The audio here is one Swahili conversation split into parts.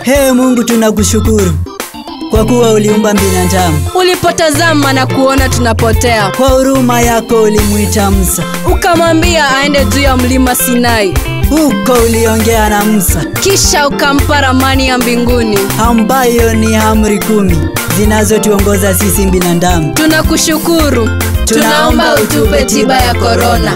Ee Mungu, tunakushukuru kwa kuwa uliumba binadamu. Ulipotazama na kuona tunapotea, Kwa huruma yako ulimwita Musa, ukamwambia aende juu ya mlima Sinai, huko uliongea na Musa, kisha ukampa ramani ya mbinguni. ambayo ni amri kumi zinazotuongoza sisi binadamu. Tunakushukuru, tunaomba utupe tiba ya korona.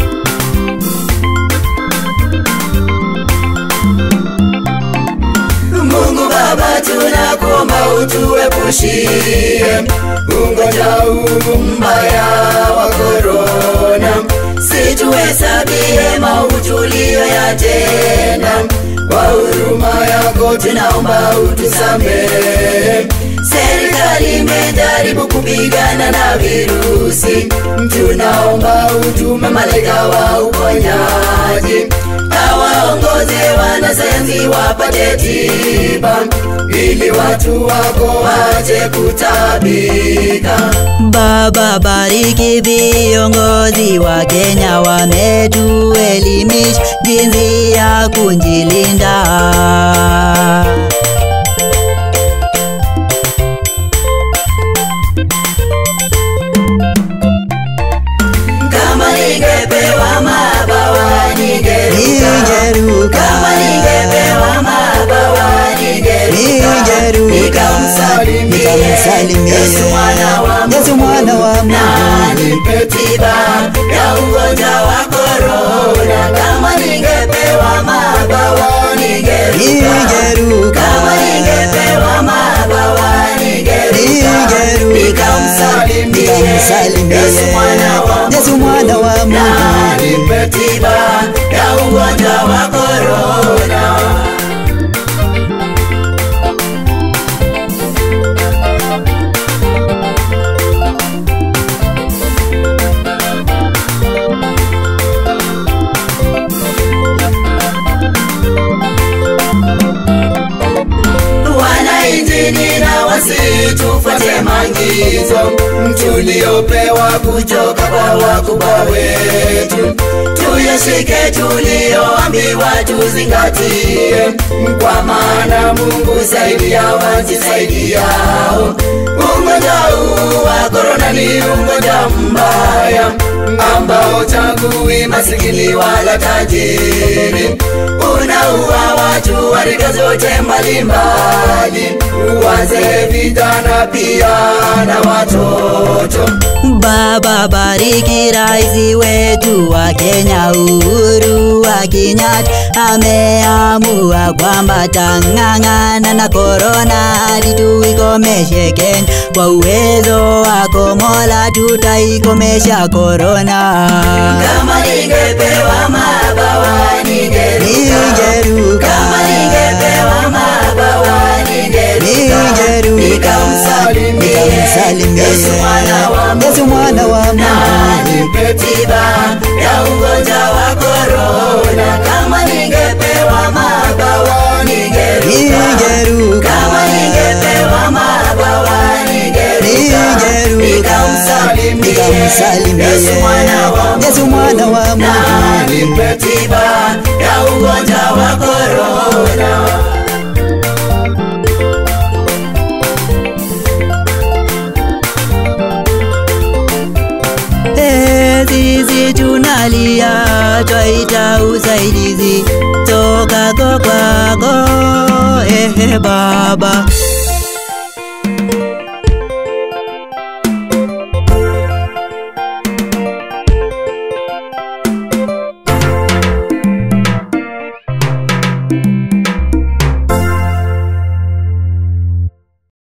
Mungu Baba, tunakuomba utuepushie ugonjwa huu mbaya wa korona, situhesabie maovu tuliyoyatenda. Kwa huruma yako tunaomba utusamehe. Serikali imejaribu kupigana na virusi, tunaomba utume malaika wa uponyaji awaongoze wanasayansi wapate tiba ili watu wako wache kutabika. Baba, bariki viongozi wa Kenya, wametuelimisha jinsi ya kujilinda. Kama ningepewa mabawa ningeruka, Ningeruka, kama ningepewa mabawa ningeruka, ningeruka, nikamsalimie nikamsalimie Yesu mwana wa Yesu mwana wa na Mungu. nipe tiba ya ugonjwa wa korona. Kama ningepewa mabawa ningeruka, Ningeruka, kama ningepewa mabawa ningeruka, Ningeruka, nikamsalimie nikamsalimie Yesu mwana wa Yesu mwana wa na Mungu. nipe tiba ya ugonjwa wa korona. Wananchi nina wasitufuate maagizo tuliopewa kutoka kwa wakubwa wetu, tuyashike tulioambiwa tuzingatie, kwa maana Mungu saidia wajisaidiao. Ugonjwa huu wa korona ni ugonjwa mbaya ambao chagui masikini wala tajiri, unaua watu wa rika zote mbalimbali, wazee, vijana pia na watoto. Baba, bariki rais wetu wa Kenya Uhuru wa Kenyatta, ameamua kwamba tang'ang'ana na korona hadi tuikomeshe Kenya. Kwa uwezo wako Mola, tutaikomesha korona. Kama ningepewa mabawa ningeruka, Ningeruka, kama ningepewa mabawa ningeruka, Ningeruka, nikamsalimie nikamsalimie Yesu mwana wa Mungu. Yesu mwana wa na Mungu. nipe tiba ya ugonjwa wa korona. Kama ningepewa mabawa ningeruka, Ningeruka, kama ningepewa mabawa ningeruka, Ningeruka, nikamsalimie nikamsalimie Yesu mwana wa Mungu. Yesu mwana wa na Mungu. nipe tiba ya ugonjwa wa korona. Eh, sisi tunalia twaita usaidizi toka kwa kwako ehe Baba